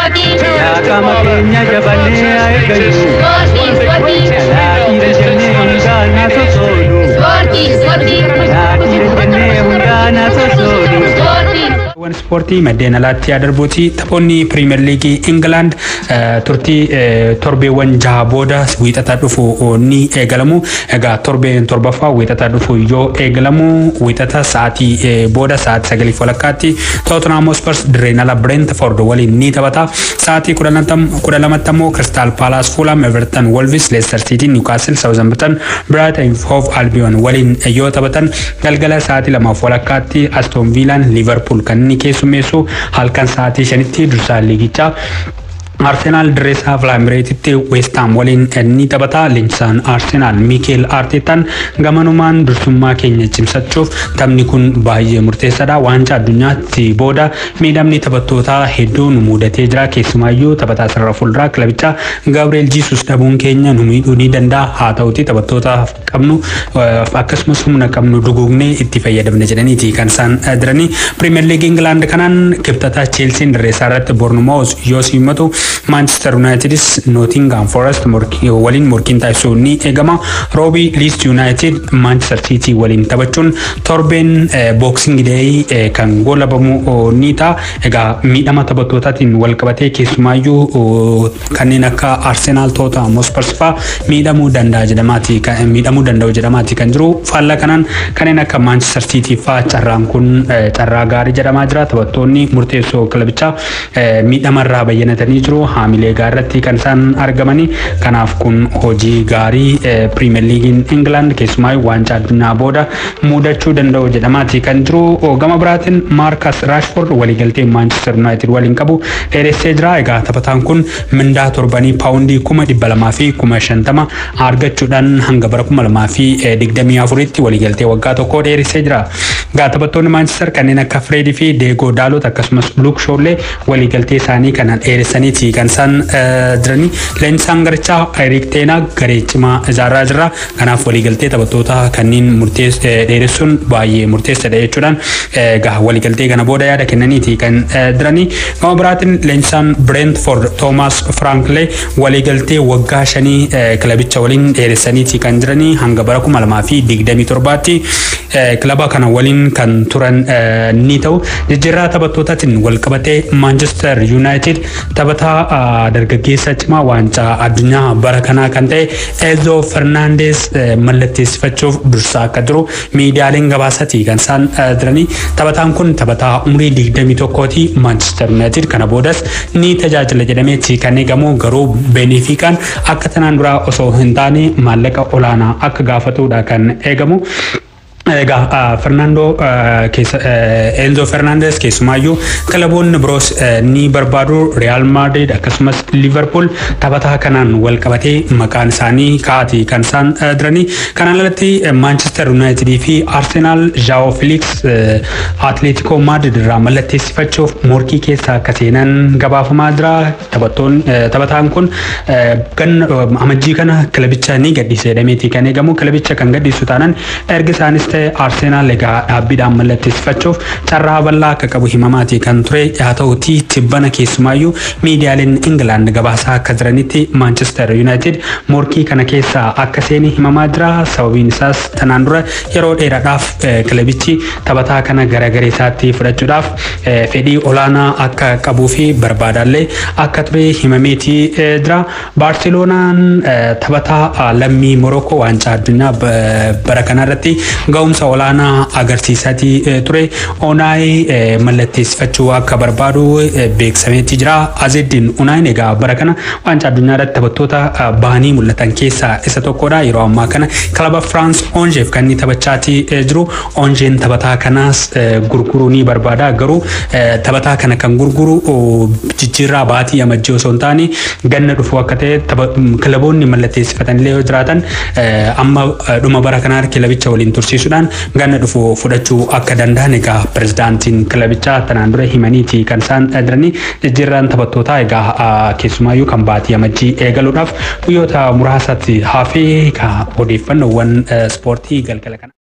Qaama keenya jabannee haa eeggannu. Laatiira jennee hundaan haa sosoonu. Laatiira jennee hundaan haa sosoonu. Waan ispoortii maddeen alaatti darbuuti taphoonni piriimer liigii Ingilaand turtii torbeewwan jaha booda wiixataa dhufu ni eegalamu. Egaa torbeen torbaffaa wiixataa dhufu yoo eegalamu wiixata sa'aatii booda sa'aatii sagalii walakkaatti Tottenham Hotspurs dirreen ala Brentford waliin ni taphata. Sa'aatii kudha lamatti ammoo Crystal Palace Fulham Everton Wolves Leicester City Newcastle Southampton Brighton Hove Albion waliin yoo taphatan galgala sa'aatii lamaaf walakkaatti Aston Villaan Liverpool kan inni keessummeessu halkan sa'aatii shanitti dursaa liigichaa Arsenaal dirree isaa Vilaamireetitti Weestaam waliin ni taphata. Leenjisaan Arsenaal Miikeel Arteetaan gamanumaan dursummaa keenya cimsachuuf taphni kun baay'ee murteessaadha. Waancaa addunyaatti booda miidhamni taphattootaa hedduu nu mudatee jira. Keessumaayyuu taphataa sarara fuulduraa kilabichaa Gabriel Jisus dhabuun keenya nu miidhuu ni danda'a. Haa ta'uti taphattoota qabnu akkasumas humna qabnu duguugnee itti fayyadamna jedhaniiti kan isaan jiranii. Pirimeer Liigii Ingilaand kanaan kibxataa Cheelsiin dirree isaa irratti Boornumaawus yoo simmatu Manchester Unitedis Nottingham Forest waliin morkiin taasisuu ni eegama. Roobii Leeds United Manchester City waliin taphachuun torbeen Boxing Day kan goolabamu ni ta'a. Egaa miidhama taphattootaatiin wal qabatee keessumaayyuu kanneen akka Arsenal Tottenham Hotspur fa'aa miidhamuu danda'a jedhamaati miidhamuu danda'u jedhamaati kan jiru. Faallaa kanaan kanneen akka Manchester City fa'aa carraan kun carraa gaarii jedhamaa jira. Taphattoonni murteessoo kilabichaa miidhamarraa bayyanatanii jiru haamilee gaarratti kan isaan argamanii kanaaf kun hojii gaarii piriimer liigiin Ingilaand keessumaa waancaa addunyaa booda mudachuu danda'u jedhamaati kan jiru gama biraatiin Maarkas Raashford waliigaltee Maanchestar Yuunaayitid waliin qabu dheeressee jira egaa taphataan kun mindaa torbanii paawundii kuma dhibba lamaa fi kuma shantama argachuudhaan hanga bara kuma lamaa fi digdamii afuritti waliigaltee waggaa tokkoo dheeressee jira egaa taphattoonni Maanchestar kanneen akka Fireedii fi Deegoo Daalot akkasumas Luuk Shoollee waliigaltee isaanii kana dheeressaniiti kan isaan jiranii leenjisaan garichaa Eriik Teenaa garee cimaa ijaarraa jira kanaaf waliigaltee taphattoota kanneen dheeressuun baay'ee murteessaadha jechuudhaan egaa waliigaltee kana booda yaada kennaniiti kan jiranii gama biraatiin leenjisaan Brentford Toomaas Firaankilee waliigaltee waggaa shanii kilabicha waliin dheeressaniiti kan jiranii hanga bara kuma lamaa fi digdamii torbaatti kilaba kana waliin kan turan ni ta'u jijjiirraa taphattootaatiin wal qabatee Manchester United taphataa dargaggeessa cimaa waancaa addunyaa bara kanaa kan ta'e Enzo Fernandes mallatteessifachuuf dursaa akka jiru miidiyaaleen gabaasati kan isaan jiranii taphataan kun taphataa umurii digdamii tokkooti Manchester United kana boodas ni tajaajila jedhameeti kan eegamu garuu benefiikaan akka tanaan duraa osoo hin taane maallaqa olaanaa akka gaafatudha kan eegamu. Egaa Fernando Enzo Fernandes keessumaayyuu kilaboonni biroos ni barbaadu Real Madrid akkasumas Liverpool taphataa kanaan wal qabatee maqaan isaanii kaa'ati kan isaan jiranii. Kanaan alatti Manchester United fi Arsenal Joao Felix Atletico Madrid irraa mallatteessifachuuf morkii keessa akka seenan gabaafamaa jira. Taphataan kun amajjii kana kilabicha ni gadhiise jedhameeti kan eegamu. Kilabicha kan gadhiisu taanaan erga isaanis ta'e Arsenaal egaa dhaabbiidhaan mallatteessifachuuf carraa bal'aa akka qabu himamaati kan ture haa ta'uti tibbana keessumaayyuu miidiyaaleen Ingilaand gabaasaa akka jiranitti Manchester United morkii kana keessa akka seeni himamaa jira sababiin isaas tanaan dura yeroo dheeraadhaaf kilabichi taphataa kana gara garee isaatti fudhachuudhaaf fedhii olaanaa akka qabuu fi barbaadallee akka ture himameeti jira. Baarseloonaan taphataa lammii Morokoo waancaa addunyaa bara kanarratti ga'umsa olaanaa agarsiisaati ture. Onaay mallatteessifachuu akka barbaadu beeksameetti jira. Azeddin Unaayin egaa bara kana waancaa addunyaa irratti taphattoota bahanii mul'atan keessaa isa tokkodha. Yeroo ammaa kana kilaba Firaans Onjeef kan inni taphachaati jiru. Onjeen taphataa kanaas gurguruu ni barbaada. Garuu taphataa kana kan gurguru jijjiirraa baatii amajjii osoo hin taane ganna dhufu akka ta'e kilaboonni mallatteessifatanillee yoo jiraatan amma dhuma bara kanaa kilabicha waliin tursiisuudhaan ganna dhufu fudhachuu akka danda'an egaa pirezidaantiin kilabichaa tanaan dura himaniiti kan isaan jiranii jijjiirraan taphattootaa egaa keessumaayyuu kan baatii amajjii eegaluudhaaf guyyoota muraasatti hafee odeeffannoowwan ispoortii galgala kana.